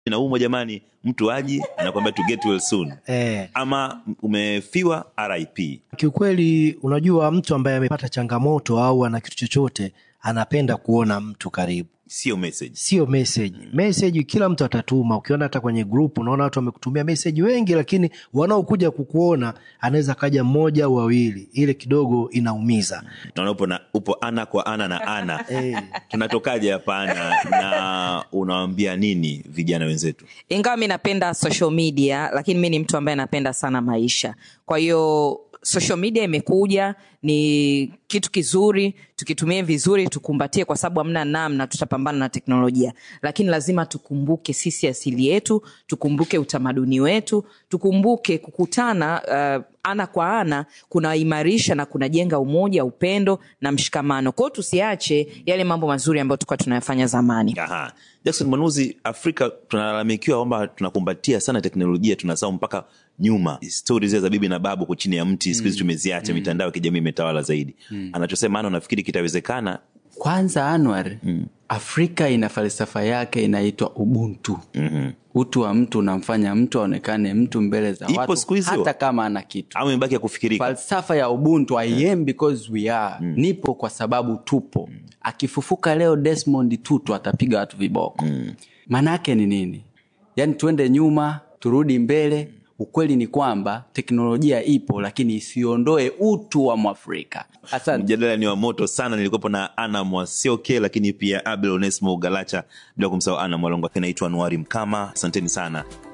inaumwa jamani mtu aji anakwambia to get well soon eh, ama umefiwa rip kiukweli unajua mtu ambaye amepata changamoto au ana kitu chochote anapenda kuona mtu karibu sio message sio message message kila mtu atatuma ukiona hata kwenye group unaona watu wamekutumia message wengi lakini wanaokuja kukuona anaweza kaja mmoja au wawili ile kidogo inaumiza naona upo, na, upo ana kwa ana na ana Eh. tunatokaje hapana na unawambia nini vijana wenzetu ingawa mi napenda social media lakini mi ni mtu ambaye napenda sana maisha kwa hiyo social media imekuja ni kitu kizuri tukitumie vizuri tukumbatie kwa sababu hamna namna tutapambana na teknolojia lakini lazima tukumbuke sisi asili yetu tukumbuke utamaduni wetu tukumbuke kukutana uh, ana kwa ana kunaimarisha na kunajenga umoja upendo na mshikamano kwao tusiache yale mambo mazuri ambayo tulikuwa tunayafanya zamani Aha. jackson manuzi afrika tunalalamikiwa kwamba tunakumbatia sana teknolojia tunasahau mpaka nyuma stori zile za bibi na babu ko chini ya mti siku hizi tumeziacha mitandao ya kijamii imetawala zaidi anachosema ana nafikiri kitawezekana kwanza anwar mm. afrika ina falsafa yake inaitwa ubuntu mm-hmm. utu wa mtu unamfanya mtu aonekane mtu mbele za Ipo watu siku hizi hata hiyo? kama ana kitu au imebaki ya kufikirika falsafa ya ubuntu i am because we are nipo kwa sababu tupo akifufuka leo desmond tutu atapiga watu viboko maana yake ni nini yaani tuende nyuma turudi mbele ukweli ni kwamba teknolojia ipo lakini isiondoe utu wa mwafrika asante mjadala ni wa moto sana nilikuwepo na ana mwasioke lakini pia abel onesmo galacha bila kumsahau ana mwalongo naitwa anuari mkama asanteni sana